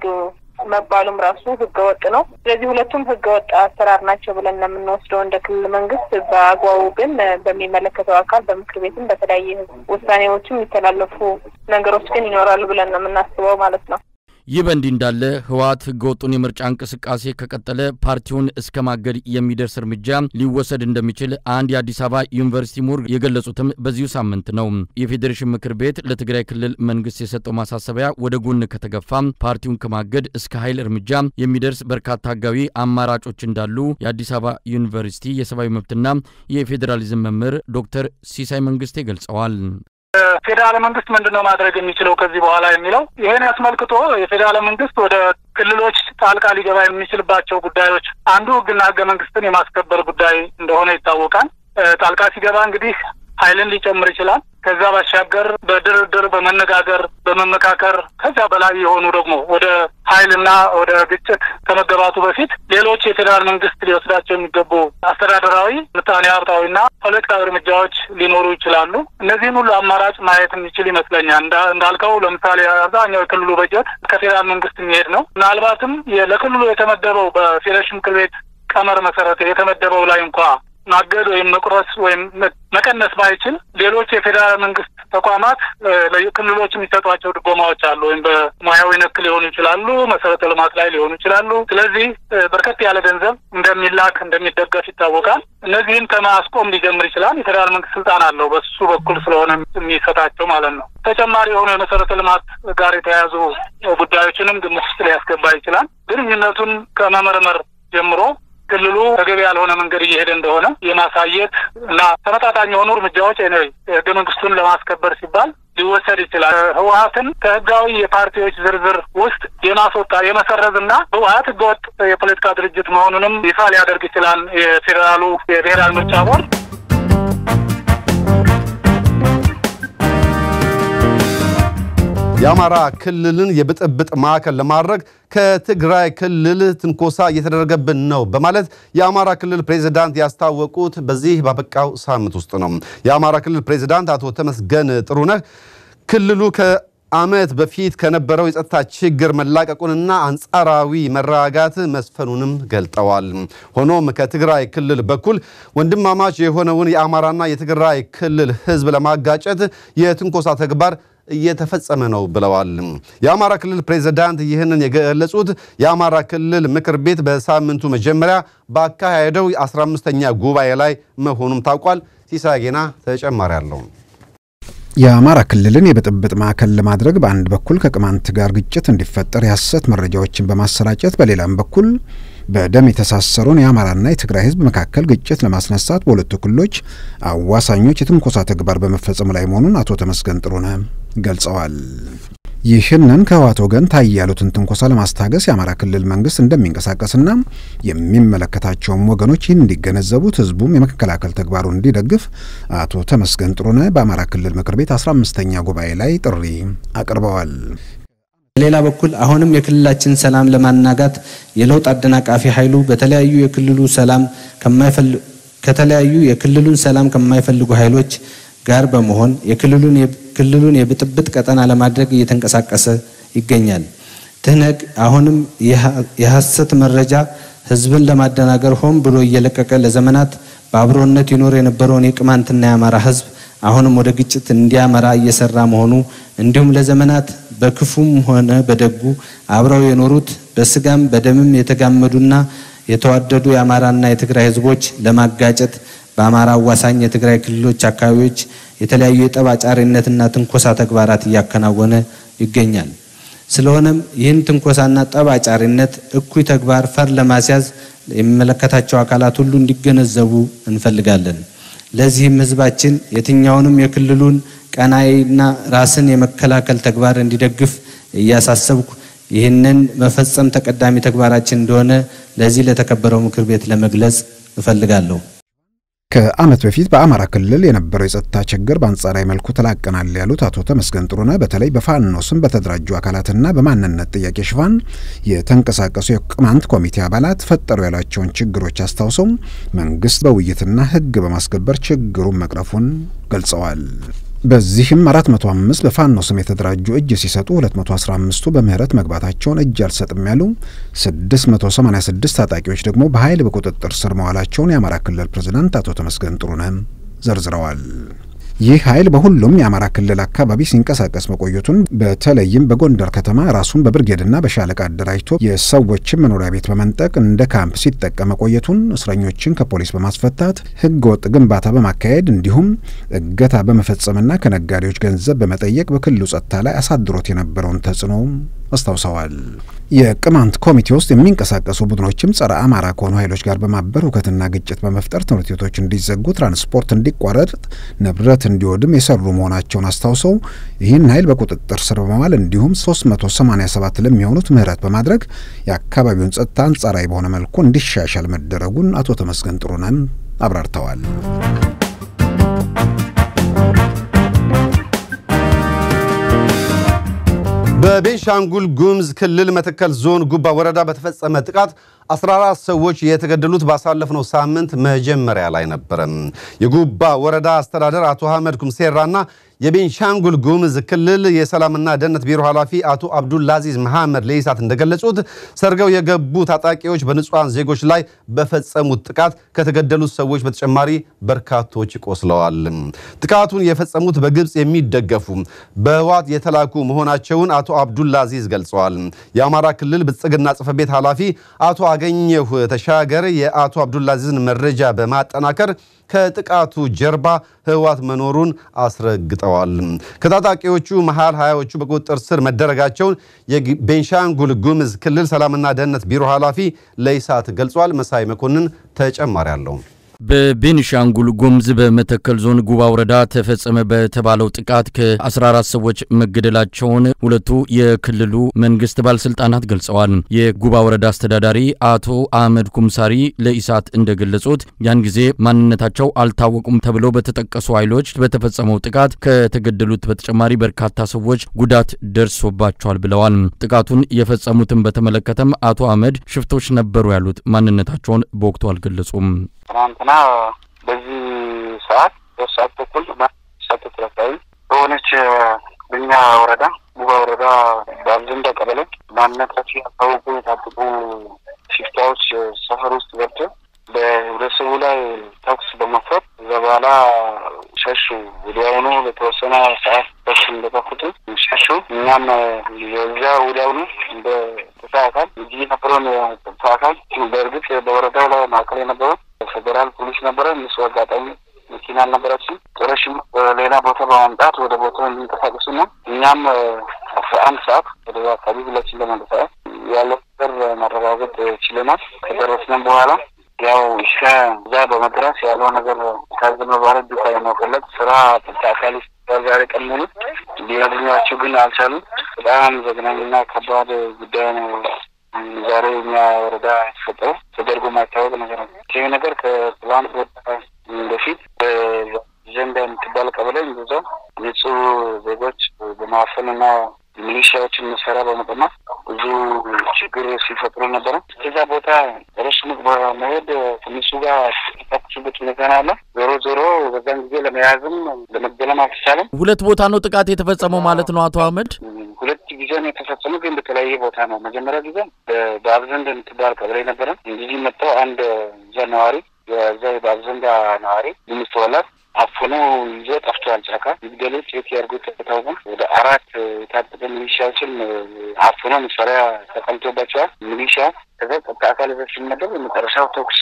መባሉም ራሱ ህገወጥ ነው። ስለዚህ ሁለቱም ህገወጥ አሰራር ናቸው ብለን ነው የምንወስደው እንደ ክልል መንግስት። በአግባቡ ግን በሚመለከተው አካል በምክር ቤትም በተለያየ ውሳኔዎችም የሚተላለፉ ነገሮች ግን ይኖራሉ ብለን ነው የምናስበው ማለት ነው። ይህ በእንዲህ እንዳለ ህወሓት ህገወጡን የምርጫ እንቅስቃሴ ከቀጠለ ፓርቲውን እስከ ማገድ የሚደርስ እርምጃ ሊወሰድ እንደሚችል አንድ የአዲስ አበባ ዩኒቨርሲቲ ምሁር የገለጹትም በዚሁ ሳምንት ነው። የፌዴሬሽን ምክር ቤት ለትግራይ ክልል መንግስት የሰጠው ማሳሰቢያ ወደ ጎን ከተገፋ ፓርቲውን ከማገድ እስከ ኃይል እርምጃ የሚደርስ በርካታ ህጋዊ አማራጮች እንዳሉ የአዲስ አበባ ዩኒቨርሲቲ የሰብአዊ መብትና የፌዴራሊዝም መምህር ዶክተር ሲሳይ መንግስቴ ገልጸዋል። ፌዴራል መንግስት ምንድን ነው ማድረግ የሚችለው ከዚህ በኋላ የሚለው ይህን አስመልክቶ የፌዴራል መንግስት ወደ ክልሎች ጣልቃ ሊገባ የሚችልባቸው ጉዳዮች አንዱ ህግና ህገ መንግስትን የማስከበር ጉዳይ እንደሆነ ይታወቃል። ጣልቃ ሲገባ እንግዲህ ኃይልን ሊጨምር ይችላል። ከዛ ባሻገር በድርድር በመነጋገር በመመካከር ከዚያ በላይ የሆኑ ደግሞ ወደ ኃይልና ወደ ግጭት ከመገባቱ በፊት ሌሎች የፌዴራል መንግስት ሊወስዳቸው የሚገቡ አስተዳደራዊ፣ ምጣኔ ሀብታዊና ፖለቲካዊ እርምጃዎች ሊኖሩ ይችላሉ። እነዚህን ሁሉ አማራጭ ማየት የሚችል ይመስለኛል። እንዳልከው ለምሳሌ አብዛኛው የክልሉ በጀት ከፌዴራል መንግስት የሚሄድ ነው። ምናልባትም ለክልሉ የተመደበው በፌዴሬሽን ምክር ቤት ቀመር መሰረት የተመደበው ላይ እንኳ ማገድ ወይም መቁረስ ወይም መቀነስ ባይችል ሌሎች የፌዴራል መንግስት ተቋማት ክልሎች የሚሰጧቸው ድጎማዎች አሉ። ወይም በሙያዊ ነክ ሊሆኑ ይችላሉ፣ መሰረተ ልማት ላይ ሊሆኑ ይችላሉ። ስለዚህ በርከት ያለ ገንዘብ እንደሚላክ እንደሚደገፍ ይታወቃል። እነዚህን ከማስቆም ሊጀምር ይችላል። የፌዴራል መንግስት ስልጣን አለው በሱ በኩል ስለሆነ የሚሰጣቸው ማለት ነው። ተጨማሪ የሆኑ የመሰረተ ልማት ጋር የተያያዙ ጉዳዮችንም ግምት ውስጥ ሊያስገባ ይችላል። ግንኙነቱን ከመመርመር ጀምሮ ክልሉ ተገቢ ያልሆነ መንገድ እየሄደ እንደሆነ የማሳየት እና ተመጣጣኝ የሆኑ እርምጃዎች ህገ መንግስቱን ለማስከበር ሲባል ሊወሰድ ይችላል። ህወሀትን ከህጋዊ የፓርቲዎች ዝርዝር ውስጥ የማስወጣ የመሰረዝ እና ህወሀት ህገወጥ የፖለቲካ ድርጅት መሆኑንም ይፋ ሊያደርግ ይችላል የፌዴራሉ የብሔራዊ ምርጫ ቦርድ። የአማራ ክልልን የብጥብጥ ማዕከል ለማድረግ ከትግራይ ክልል ትንኮሳ እየተደረገብን ነው በማለት የአማራ ክልል ፕሬዚዳንት ያስታወቁት በዚህ ባበቃው ሳምንት ውስጥ ነው። የአማራ ክልል ፕሬዚዳንት አቶ ተመስገን ጥሩነህ ክልሉ ከዓመት በፊት ከነበረው የጸጥታ ችግር መላቀቁንና አንጻራዊ መረጋጋት መስፈኑንም ገልጠዋል። ሆኖም ከትግራይ ክልል በኩል ወንድማማች የሆነውን የአማራና የትግራይ ክልል ህዝብ ለማጋጨት የትንኮሳ ተግባር እየተፈጸመ ነው ብለዋል። የአማራ ክልል ፕሬዝዳንት ይህንን የገለጹት የአማራ ክልል ምክር ቤት በሳምንቱ መጀመሪያ ባካሄደው የ15ኛ ጉባኤ ላይ መሆኑም ታውቋል። ሲሳይ ጌና ተጨማሪ አለው። የአማራ ክልልን የብጥብጥ ማዕከል ለማድረግ በአንድ በኩል ከቅማንት ጋር ግጭት እንዲፈጠር የሐሰት መረጃዎችን በማሰራጨት በሌላም በኩል በደም የተሳሰሩን የአማራና የትግራይ ህዝብ መካከል ግጭት ለማስነሳት በሁለቱ ክልሎች አዋሳኞች የትንኮሳ ተግባር በመፈጸሙ ላይ መሆኑን አቶ ተመስገን ጥሩነህ ገልጸዋል። ይህንን ከህወሓት ወገን ታየ ያሉትን ትንኮሳ ለማስታገስ የአማራ ክልል መንግስት እንደሚንቀሳቀስና የሚመለከታቸውም ወገኖች ይህን እንዲገነዘቡት ህዝቡም የመከላከል ተግባሩን እንዲደግፍ አቶ ተመስገን ጥሩነህ በአማራ ክልል ምክር ቤት አስራ አምስተኛ ጉባኤ ላይ ጥሪ አቅርበዋል። በሌላ በኩል አሁንም የክልላችን ሰላም ለማናጋት የለውጥ አደናቃፊ ኃይሉ በተለያዩ የክልሉ ሰላም ከተለያዩ የክልሉን ሰላም ከማይፈልጉ ኃይሎች ጋር በመሆን የክልሉን ክልሉን የብጥብጥ ቀጠና ለማድረግ እየተንቀሳቀሰ ይገኛል። ትህነግ አሁንም የሐሰት መረጃ ህዝብን ለማደናገር ሆን ብሎ እየለቀቀ ለዘመናት በአብሮነት ይኖር የነበረውን የቅማንትና የአማራ ህዝብ አሁንም ወደ ግጭት እንዲያመራ እየሰራ መሆኑ እንዲሁም ለዘመናት በክፉም ሆነ በደጉ አብረው የኖሩት በስጋም በደምም የተጋመዱና የተዋደዱ የአማራና የትግራይ ህዝቦች ለማጋጨት በአማራ አዋሳኝ የትግራይ ክልሎች አካባቢዎች የተለያዩ የጠብ አጫሪነትና ትንኮሳ ተግባራት እያከናወነ ይገኛል። ስለሆነም ይህን ትንኮሳና ጠብ አጫሪነት እኩይ ተግባር ፈር ለማስያዝ የሚመለከታቸው አካላት ሁሉ እንዲገነዘቡ እንፈልጋለን። ለዚህም ህዝባችን የትኛውንም የክልሉን ቀናይና ራስን የመከላከል ተግባር እንዲደግፍ እያሳሰብኩ ይህንን መፈጸም ተቀዳሚ ተግባራችን እንደሆነ ለዚህ ለተከበረው ምክር ቤት ለመግለጽ እፈልጋለሁ። ከዓመት በፊት በአማራ ክልል የነበረው የጸጥታ ችግር በአንጻራዊ መልኩ ተላቀናል ያሉት አቶ ተመስገን ጥሩነህ በተለይ በፋኖ ስም በተደራጁ አካላትና በማንነት ጥያቄ ሽፋን የተንቀሳቀሱ የቅማንት ኮሚቴ አባላት ፈጠሩ ያሏቸውን ችግሮች አስታውሰው መንግስት በውይይትና ህግ በማስከበር ችግሩን መቅረፉን ገልጸዋል። በዚህም 405 በፋኖ ስም የተደራጁ እጅ ሲሰጡ 215ቱ በምህረት መግባታቸውን እጅ አልሰጥም ያሉ 686 ታጣቂዎች ደግሞ በኃይል በቁጥጥር ስር መዋላቸውን የአማራ ክልል ፕሬዝዳንት አቶ ተመስገን ጥሩነህ ዘርዝረዋል። ይህ ኃይል በሁሉም የአማራ ክልል አካባቢ ሲንቀሳቀስ መቆየቱን በተለይም በጎንደር ከተማ ራሱን በብርጌድና በሻለቃ አደራጅቶ የሰዎችን መኖሪያ ቤት በመንጠቅ እንደ ካምፕ ሲጠቀም መቆየቱን፣ እስረኞችን ከፖሊስ በማስፈታት ህገ ወጥ ግንባታ በማካሄድ እንዲሁም እገታ በመፈጸምና ከነጋዴዎች ገንዘብ በመጠየቅ በክልሉ ጸጥታ ላይ አሳድሮት የነበረውን ተጽዕኖ አስታውሰዋል። የቅማንት ኮሚቴ ውስጥ የሚንቀሳቀሱ ቡድኖችም ጸረ አማራ ከሆኑ ኃይሎች ጋር በማበር ሁከትና ግጭት በመፍጠር ትምህርት ቤቶች እንዲዘጉ፣ ትራንስፖርት እንዲቋረጥ፣ ንብረት እንዲወድም የሰሩ መሆናቸውን አስታውሰው ይህን ኃይል በቁጥጥር ስር በመዋል እንዲሁም 387 ለሚሆኑት ምህረት በማድረግ የአካባቢውን ጸጥታ አንጻራዊ በሆነ መልኩ እንዲሻሻል መደረጉን አቶ ተመስገን ጥሩነህ አብራርተዋል። በቤንሻንጉል ጉሙዝ ክልል መተከል ዞን ጉባ ወረዳ በተፈጸመ ጥቃት 14 ሰዎች የተገደሉት ባሳለፍነው ሳምንት መጀመሪያ ላይ ነበረ። የጉባ ወረዳ አስተዳደር አቶ አህመድ ኩምሴራና የቤንሻንጉል ጉሙዝ ክልል የሰላምና ደህንነት ቢሮ ኃላፊ አቶ አብዱልአዚዝ መሐመድ ለኢሳት እንደገለጹት ሰርገው የገቡ ታጣቂዎች በንጹሐን ዜጎች ላይ በፈጸሙት ጥቃት ከተገደሉት ሰዎች በተጨማሪ በርካቶች ቆስለዋል። ጥቃቱን የፈጸሙት በግብፅ የሚደገፉ በህወሓት የተላኩ መሆናቸውን አቶ አብዱልአዚዝ ገልጸዋል። የአማራ ክልል ብልጽግና ጽሕፈት ቤት ኃላፊ አቶ አገኘሁ ተሻገር የአቶ አብዱልአዚዝን መረጃ በማጠናከር ከጥቃቱ ጀርባ ህወሓት መኖሩን አስረግጠዋል። ከታጣቂዎቹ መሃል ሀያዎቹ በቁጥጥር ስር መደረጋቸውን የቤንሻንጉል ጉሙዝ ክልል ሰላምና ደህንነት ቢሮ ኃላፊ ለኢሳት ገልጿል። መሳይ መኮንን ተጨማሪ አለው። በቤኒሻንጉል ጉሙዝ በመተከል ዞን ጉባ ወረዳ ተፈጸመ በተባለው ጥቃት ከ14 ሰዎች መገደላቸውን ሁለቱ የክልሉ መንግስት ባለስልጣናት ገልጸዋል። የጉባ ወረዳ አስተዳዳሪ አቶ አህመድ ኩምሳሪ ለኢሳት እንደገለጹት ያን ጊዜ ማንነታቸው አልታወቁም ተብለው በተጠቀሱ ኃይሎች በተፈጸመው ጥቃት ከተገደሉት በተጨማሪ በርካታ ሰዎች ጉዳት ደርሶባቸዋል ብለዋል። ጥቃቱን የፈጸሙትን በተመለከተም አቶ አህመድ ሽፍቶች ነበሩ ያሉት ማንነታቸውን በወቅቱ አልገለጹም። ትናንትና በዚህ ሰዓት ሶስት ሰዓት ተኩል ሰዓት ተኩል በሆነች በኛ ወረዳ ጉባ ወረዳ በአብዘንዳ ቀበሌ ማንነታቸው ያልታወቁ የታጠቁ ሽፍታዎች ሰፈር ውስጥ ገብተው በህብረተሰቡ ላይ ተኩስ በመክፈት እዛ በኋላ ሸሹ። ወዲያውኑ ለተወሰነ ሰዓት ተኩስ እንደከፈቱ ሸሹ። እኛም የዛ ወዲያውኑ እንደ ጸጥታ አካል እዚህ የነበረውን ጸጥታ አካል በእርግጥ በወረዳው ላይ ማዕከል የነበረው ፌዴራል ፖሊስ ነበረ። እነሱ አጋጣሚ መኪና አልነበራችም። ጦረሽም ሌላ ቦታ በማምጣት ወደ ቦታው እንዲንቀሳቀሱ ነው። እኛም አስራ አንድ ሰዓት ወደ አካባቢ ሁላችን ለመንቀሳቀስ ያለው ነገር መረጋጋት ማረጋገጥ ችለናል። ከደረስንም በኋላ ያው እስከ እዛ በመድረስ ያለው ነገር ካዝ መባረድ ዱካ የመቀለጥ ስራ ጥብቅ አካል ዛሬ ቀን ሙሉ ሊያገኟቸው ግን አልቻሉም። በጣም ዘግናኝና ከባድ ጉዳይ ነው። ዛሬ እኛ ወረዳ የተፈጠረው ተደርጎ የማይታወቅ ነገር ነው። ይህ ነገር ከትላንት በፊት ዘንዳ የምትባል ቀበሌ እንደዛው ንጹህ ዜጎች በማፈንና ሚሊሻዎችን መሳሪያ በመቀማት ብዙ ችግር ሲፈጥሩ ነበረ። እዛ ቦታ ረሽሙቅ በመሄድ ከእነሱ ጋር የተጣቁሱበት ሁኔታ ነው ያለ። ዞሮ ዞሮ በዛን ጊዜ ለመያዝም ለመገለም አልተቻለም። ሁለት ቦታ ነው ጥቃት የተፈጸመው ማለት ነው አቶ አህመድ? ሁለት ጊዜ ነው የተፈጸሙ፣ ግን በተለያየ ቦታ ነው። መጀመሪያ ጊዜ በአብዘንድ የምትባል ቀበሌ ነበረ። እንግዲህ መጥተው አንድ እዛ ነዋሪ የዛ በአብዘንዳ ነዋሪ የሚስተወላት አፍኖ ይዞ ጠፍቷል። ጫካ ይግደሉት የት ያድርጉት ታውቁ። ወደ አራት የታጠቀ ሚሊሻዎችን አፍኖ መሳሪያ ተቀምጦባቸዋል። ሚሊሻ ከዛ ጸጥታ አካል ዘ ሲመደብ የመጨረሻው ተኩስ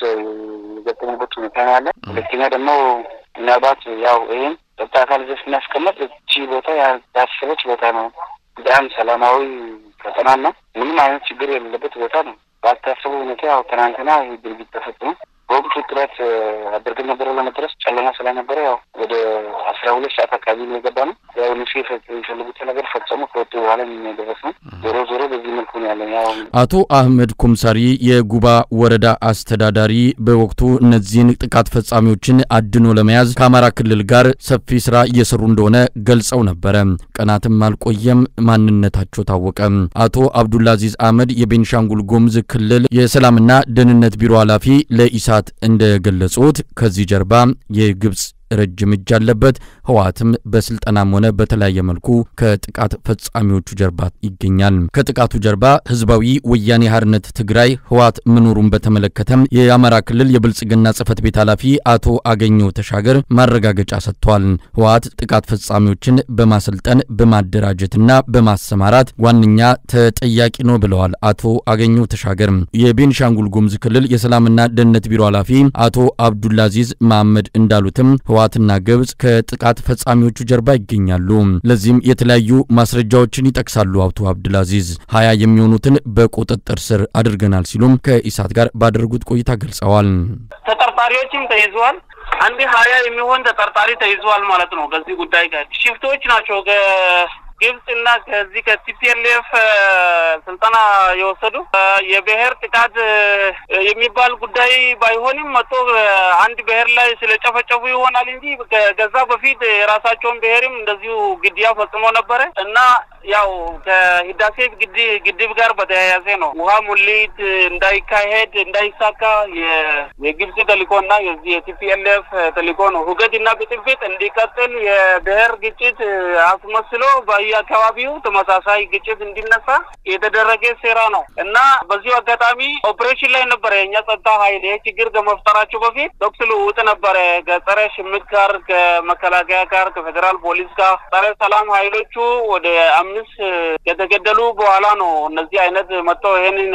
የገጠሙበት ሁኔታ ነው ያለ። ሁለተኛ ደግሞ ምናልባት ያው ይህም ጸጥታ አካል ዘ ስናስቀመጥ እቺ ቦታ ያሰበች ቦታ ነው። በጣም ሰላማዊ ቀጠናና ምንም አይነት ችግር የሌለበት ቦታ ነው። ባልታሰቡ ሁኔታ ያው ትናንትና ይህ ድርጊት ተፈጽሞ በወቅቱ ጥረት አድርገን ነበረ ለመድረስ ጨለማ ስለነበረ ያው ወደ አስራ ሁለት ሰዓት አካባቢ ነው የገባ ነው። ያው እነሱ የፈለጉት ነገር ፈጸሙ። ከወጡ በኋላ የሚደረስ ነው። ዞሮ ዞሮ በዚህ መልኩ ነው ያለን። ያው አቶ አህመድ ኩምሳሪ የጉባ ወረዳ አስተዳዳሪ በወቅቱ እነዚህን ጥቃት ፈጻሚዎችን አድኖ ለመያዝ ከአማራ ክልል ጋር ሰፊ ስራ እየሰሩ እንደሆነ ገልጸው ነበረ። ቀናትም አልቆየም፣ ማንነታቸው ታወቀ። አቶ አብዱልአዚዝ አህመድ የቤንሻንጉል ጉሙዝ ክልል የሰላምና ደህንነት ቢሮ ኃላፊ ለኢሳ እንደገለጹት ከዚህ ጀርባ የግብፅ ረጅም እጅ አለበት። ህወሓትም በስልጠናም ሆነ በተለያየ መልኩ ከጥቃት ፈጻሚዎቹ ጀርባ ይገኛል። ከጥቃቱ ጀርባ ህዝባዊ ወያኔ ሓርነት ትግራይ ህወሓት መኖሩን በተመለከተም የአማራ ክልል የብልጽግና ጽህፈት ቤት ኃላፊ አቶ አገኘው ተሻገር ማረጋገጫ ሰጥቷል። ህወሓት ጥቃት ፈጻሚዎችን በማሰልጠን በማደራጀትና በማሰማራት ዋነኛ ተጠያቂ ነው ብለዋል አቶ አገኘው ተሻገር። የቤንሻንጉል ጉሙዝ ክልል የሰላምና ደህንነት ቢሮ ኃላፊ አቶ አብዱልአዚዝ መሐመድ እንዳሉትም ህወሓትና ግብጽ ከጥቃት ፈጻሚዎቹ ጀርባ ይገኛሉ። ለዚህም የተለያዩ ማስረጃዎችን ይጠቅሳሉ። አቶ አብዱልአዚዝ ሀያ የሚሆኑትን በቁጥጥር ስር አድርገናል ሲሉም ከኢሳት ጋር ባደረጉት ቆይታ ገልጸዋል። ተጠርጣሪዎችም ተይዘዋል። አንድ ሀያ የሚሆን ተጠርጣሪ ተይዘዋል ማለት ነው። ከዚህ ጉዳይ ጋር ሽፍቶች ናቸው ግብጽ እና ከዚህ ከቲፒኤልኤፍ ስልጠና የወሰዱ የብሔር ጥቃት የሚባል ጉዳይ ባይሆንም መጥቶ አንድ ብሔር ላይ ስለጨፈጨፉ ይሆናል እንጂ ከዛ በፊት የራሳቸውን ብሔርም እንደዚሁ ግድያ ፈጽሞ ነበረ እና ያው ከህዳሴ ግድብ ጋር በተያያዘ ነው። ውሃ ሙሊት እንዳይካሄድ እንዳይሳካ የግብጽ ተልእኮ እና የዚህ የቲፒኤልኤፍ ተልእኮ ነው። ሁከት እና ብጥብጥ እንዲቀጥል የብሔር ግጭት አስመስሎ በየአካባቢው ተመሳሳይ ግጭት እንዲነሳ የተደረገ ሴራ ነው እና በዚሁ አጋጣሚ ኦፕሬሽን ላይ ነበረ የእኛ ጸጥታ ኃይል ይህ ችግር ከመፍጠራቸው በፊት ተኩስ ልውውጥ ነበረ ከጸረ ሽምቅ ጋር ከመከላከያ ጋር ከፌዴራል ፖሊስ ጋር ጸረ ሰላም ኃይሎቹ ወደ አምስት ከተገደሉ በኋላ ነው እነዚህ አይነት መጥተው ይሄንን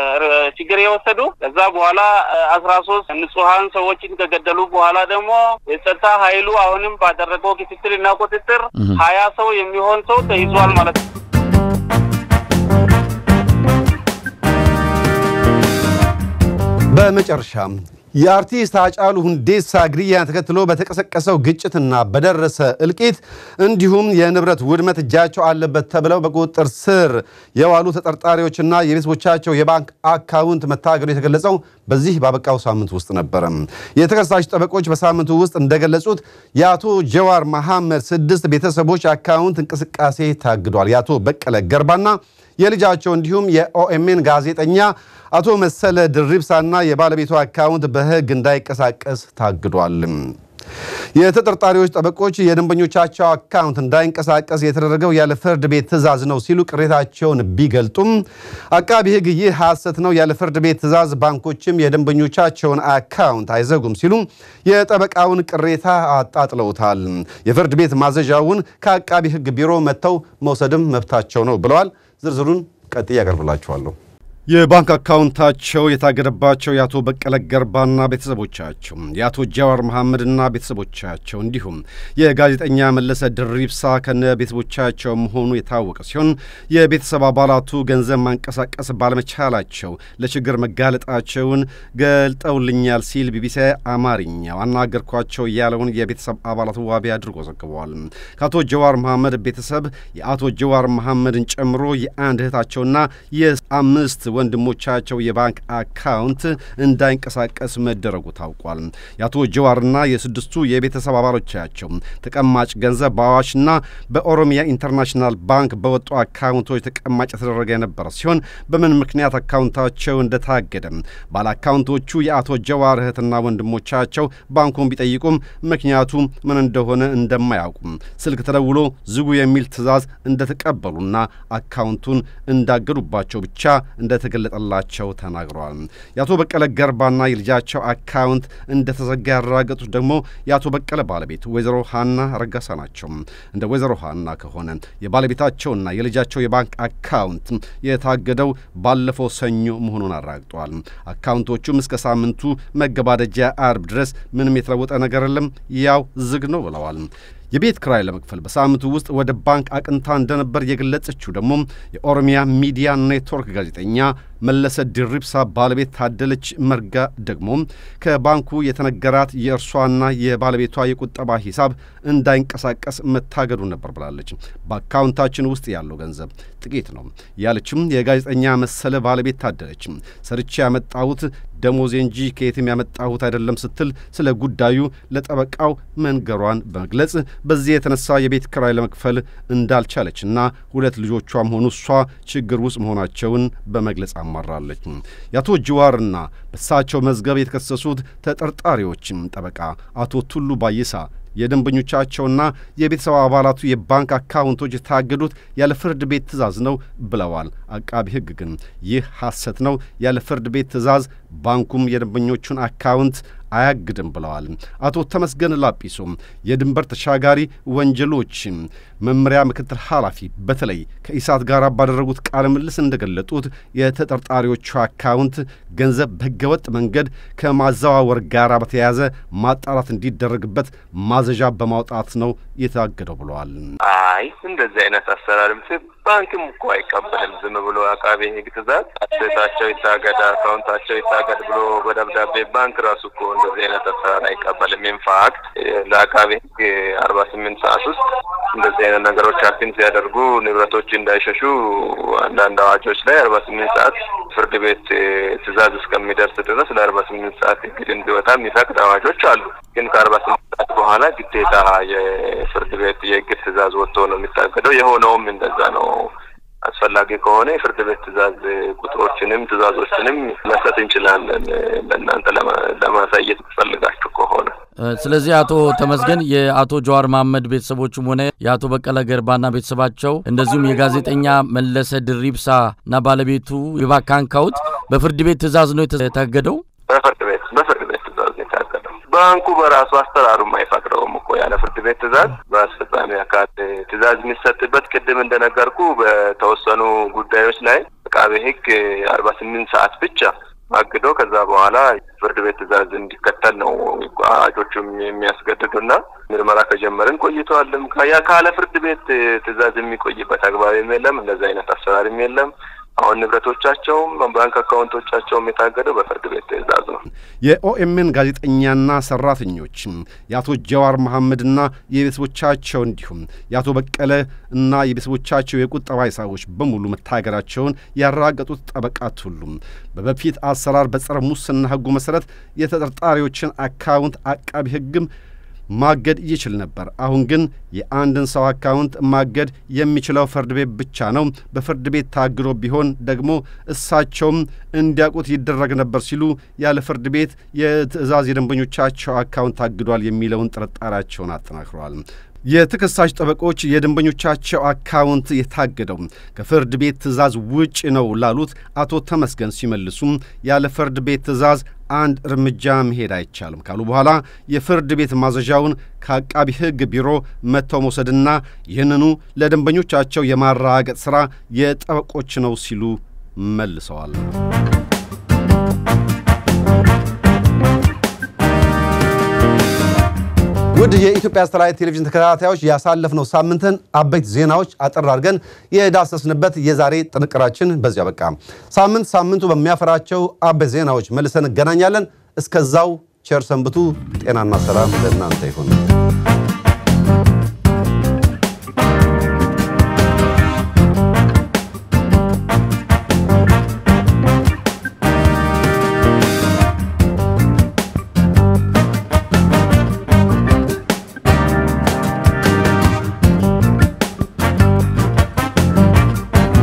ችግር የወሰዱ። ከዛ በኋላ አስራ ሶስት ንጹሀን ሰዎችን ከገደሉ በኋላ ደግሞ የጸጥታ ኃይሉ አሁንም ባደረገው ክትትልና ቁጥጥር ሀያ ሰው የሚሆን ሰው ተይዟል ማለት ነው። በመጨረሻም የአርቲስት ሃጫሉ ሁንዴሳ ግድያን ተከትሎ በተቀሰቀሰው ግጭትና በደረሰ እልቂት እንዲሁም የንብረት ውድመት እጃቸው አለበት ተብለው በቁጥጥር ስር የዋሉ ተጠርጣሪዎችና የቤተሰቦቻቸው የባንክ አካውንት መታገዱ የተገለጸው በዚህ ባበቃው ሳምንት ውስጥ ነበረ። የተከሳሽ ጠበቆች በሳምንቱ ውስጥ እንደገለጹት የአቶ ጀዋር መሐመድ ስድስት ቤተሰቦች አካውንት እንቅስቃሴ ታግዷል። የአቶ በቀለ ገርባና የልጃቸው እንዲሁም የኦኤምኤን ጋዜጠኛ አቶ መሰለ ድሪብሳና የባለቤቱ አካውንት በሕግ እንዳይንቀሳቀስ ታግዷል። የተጠርጣሪዎች ጠበቆች የደንበኞቻቸው አካውንት እንዳይንቀሳቀስ የተደረገው ያለ ፍርድ ቤት ትዕዛዝ ነው ሲሉ ቅሬታቸውን ቢገልጡም አቃቢ ሕግ ይህ ሐሰት ነው፣ ያለ ፍርድ ቤት ትዕዛዝ ባንኮችም የደንበኞቻቸውን አካውንት አይዘጉም ሲሉ የጠበቃውን ቅሬታ አጣጥለውታል። የፍርድ ቤት ማዘዣውን ከአቃቢ ሕግ ቢሮ መጥተው መውሰድም መብታቸው ነው ብለዋል። ዝርዝሩን ቀጥዬ ያቀርብላችኋለሁ። የባንክ አካውንታቸው የታገደባቸው የአቶ በቀለ ገርባና ቤተሰቦቻቸው የአቶ ጃዋር መሐመድና ቤተሰቦቻቸው እንዲሁም የጋዜጠኛ መለሰ ድሪብሳ ከነ ቤተሰቦቻቸው መሆኑ የታወቀ ሲሆን የቤተሰብ አባላቱ ገንዘብ ማንቀሳቀስ ባለመቻላቸው ለችግር መጋለጣቸውን ገልጠውልኛል ሲል ቢቢሲ አማርኛው አናገርኳቸው ያለውን የቤተሰብ አባላቱ ዋቢ አድርጎ ዘግበዋል። ከአቶ ጀዋር መሐመድ ቤተሰብ የአቶ ጀዋር መሐመድን ጨምሮ የአንድ እህታቸውና የአምስት ወንድሞቻቸው የባንክ አካውንት እንዳይንቀሳቀስ መደረጉ ታውቋል። የአቶ ጀዋርና የስድስቱ የቤተሰብ አባሎቻቸው ተቀማጭ ገንዘብ በአዋሽና በኦሮሚያ ኢንተርናሽናል ባንክ በወጡ አካውንቶች ተቀማጭ የተደረገ የነበረ ሲሆን በምን ምክንያት አካውንታቸው እንደታገደ ባለ አካውንቶቹ የአቶ ጀዋር እህትና ወንድሞቻቸው ባንኩን ቢጠይቁም ምክንያቱ ምን እንደሆነ እንደማያውቁም ስልክ ተደውሎ ዝጉ የሚል ትዕዛዝ እንደተቀበሉና አካውንቱን እንዳገዱባቸው ብቻ እንደተገለጠላቸው ተናግረዋል። የአቶ በቀለ ገርባና የልጃቸው አካውንት እንደተዘጋ ያረጋገጡት ደግሞ የአቶ በቀለ ባለቤት ወይዘሮ ሀና ረጋሳ ናቸው። እንደ ወይዘሮ ሀና ከሆነ የባለቤታቸውና የልጃቸው የባንክ አካውንት የታገደው ባለፈው ሰኞ መሆኑን አረጋግጠዋል። አካውንቶቹም እስከ ሳምንቱ መገባደጃ አርብ ድረስ ምንም የተለወጠ ነገር የለም፣ ያው ዝግ ነው ብለዋል። የቤት ክራይ ለመክፈል በሳምንቱ ውስጥ ወደ ባንክ አቅንታ እንደነበር የገለጸችው ደግሞ የኦሮሚያ ሚዲያ ኔትወርክ ጋዜጠኛ መለሰ ድሪብሳ ባለቤት ታደለች መርጋ ደግሞ ከባንኩ የተነገራት የእርሷና የባለቤቷ የቁጠባ ሂሳብ እንዳይንቀሳቀስ መታገዱ ነበር ብላለች። በአካውንታችን ውስጥ ያለው ገንዘብ ጥቂት ነው ያለችም የጋዜጠኛ መሰለ ባለቤት ታደለች ሰርቼ ያመጣሁት ደሞዜ እንጂ ከየትም ያመጣሁት አይደለም ስትል ስለ ጉዳዩ ለጠበቃው መንገሯን በመግለጽ በዚህ የተነሳ የቤት ክራይ ለመክፈል እንዳልቻለችና ሁለት ልጆቿም ሆኑ እሷ ችግር ውስጥ መሆናቸውን በመግለጽ አማራለች። የአቶ ጅዋርና በእሳቸው መዝገብ የተከሰሱት ተጠርጣሪዎችም ጠበቃ አቶ ቱሉ ባይሳ የደንበኞቻቸውና የቤተሰብ አባላቱ የባንክ አካውንቶች የታገዱት ያለ ፍርድ ቤት ትዕዛዝ ነው ብለዋል። አቃቢ ሕግ ግን ይህ ሐሰት ነው፣ ያለ ፍርድ ቤት ትዕዛዝ ባንኩም የደንበኞቹን አካውንት አያግድም ብለዋል። አቶ ተመስገን ላጲሶ የድንበር ተሻጋሪ ወንጀሎች መምሪያ ምክትል ኃላፊ በተለይ ከኢሳት ጋር ባደረጉት ቃለ ምልልስ እንደገለጡት የተጠርጣሪዎቹ አካውንት ገንዘብ በህገወጥ መንገድ ከማዘዋወር ጋር በተያያዘ ማጣራት እንዲደረግበት ማዘዣ በማውጣት ነው የታገደው ብለዋል። አይ እንደዚህ አይነት አሰራርም ባንክም እኮ አይቀበልም። ዝም ብሎ አቃቤ ሕግ ትእዛዝ አሴታቸው ይታገድ፣ አካውንታቸው ይታገድ ብሎ በደብዳቤ ባንክ ራሱ እኮ እንደዚህ አይነት አሰራር አይቀበልም። ኢንፋክት ለአቃቤ ሕግ አርባ ስምንት ሰዓት ውስጥ እንደዚህ አይነት ነገሮች አክቲን ሲያደርጉ ንብረቶች እንዳይሸሹ አንዳንድ አዋጆች ላይ አርባ ስምንት ሰዓት ፍርድ ቤት ትእዛዝ እስከሚደርስ ድረስ ለአርባ ስምንት ሰዓት እግድ እንዲወጣ የሚፈቅድ አዋጆች አሉ። ግን ከአርባ ስምንት ሰዓት በኋላ ግዴታ የፍርድ ቤት የእግድ ትእዛዝ ወጥቶ ነው የሚታገደው። የሆነውም እንደዛ ነው። አስፈላጊ ከሆነ የፍርድ ቤት ትእዛዝ ቁጥሮችንም ትእዛዞችንም መስጠት እንችላለን ለእናንተ ለማሳየት ፈልጋችሁ ከሆነ። ስለዚህ አቶ ተመስገን የአቶ ጀዋር መሐመድ ቤተሰቦችም ሆነ የአቶ በቀለ ገርባና ቤተሰባቸው እንደዚሁም የጋዜጠኛ መለሰ ድሪብሳ እና ባለቤቱ የባንክ አካውንት በፍርድ ቤት ትእዛዝ ነው የታገደው። በፍርድ ቤት በፍርድ ቤት ትእዛዝ ነው የታገደው። ባንኩ በራሱ አሰራሩም አይፈቅደውም እኮ ያለ ፍርድ ቤት ትእዛዝ በአስፈጻሚ አካል ትእዛዝ የሚሰጥበት ቅድም እንደነገርኩ በተወሰኑ ጉዳዮች ላይ አቃቤ ሕግ አርባ ስምንት ሰዓት ብቻ አግዶ ከዛ በኋላ ፍርድ ቤት ትእዛዝ እንዲከተል ነው አዋጆቹም የሚያስገድዱና ምርመራ ከጀመርን ቆይተዋልም። ያ ካለ ፍርድ ቤት ትእዛዝ የሚቆይበት አግባብም የለም። እንደዚህ አይነት አሰራርም የለም። አሁን ንብረቶቻቸውም ባንክ አካውንቶቻቸውም የታገደው በፍርድ ቤት ትእዛዝ ነው። የኦኤምን ጋዜጠኛና ሰራተኞች የአቶ ጀዋር መሐመድና የቤተሰቦቻቸው እንዲሁም የአቶ በቀለ እና የቤተሰቦቻቸው የቁጠባ ሂሳቦች በሙሉ መታገዳቸውን ያረጋገጡት ጠበቃት ሁሉም በበፊት አሰራር በጸረ ሙስና ሕጉ መሰረት የተጠርጣሪዎችን አካውንት አቃቢ ሕግም ማገድ ይችል ነበር። አሁን ግን የአንድን ሰው አካውንት ማገድ የሚችለው ፍርድ ቤት ብቻ ነው። በፍርድ ቤት ታግዶ ቢሆን ደግሞ እሳቸውም እንዲያውቁት ይደረግ ነበር ሲሉ ያለ ፍርድ ቤት የትዕዛዝ የደንበኞቻቸው አካውንት ታግዷል የሚለውን ጥርጣሬያቸውን አጠናክረዋል። የተከሳሽ ጠበቆች የደንበኞቻቸው አካውንት የታገደው ከፍርድ ቤት ትዕዛዝ ውጭ ነው ላሉት አቶ ተመስገን ሲመልሱም ያለ ፍርድ ቤት ትዕዛዝ አንድ እርምጃ መሄድ አይቻልም ካሉ በኋላ የፍርድ ቤት ማዘዣውን ከአቃቢ ሕግ ቢሮ መጥተው መውሰድና ይህንኑ ለደንበኞቻቸው የማረጋገጥ ሥራ የጠበቆች ነው ሲሉ መልሰዋል። ውድ የኢትዮጵያ ሳተላይት ቴሌቪዥን ተከታታዮች ያሳለፍነው ሳምንትን አበይት ዜናዎች አጠር አድርገን የዳሰስንበት የዛሬ ጥንቅራችን በዚያ በቃ። ሳምንት ሳምንቱ በሚያፈራቸው አበይት ዜናዎች መልሰን እንገናኛለን። እስከዛው ቸር ሰንብቱ። ጤናና ሰላም ለእናንተ ይሁን።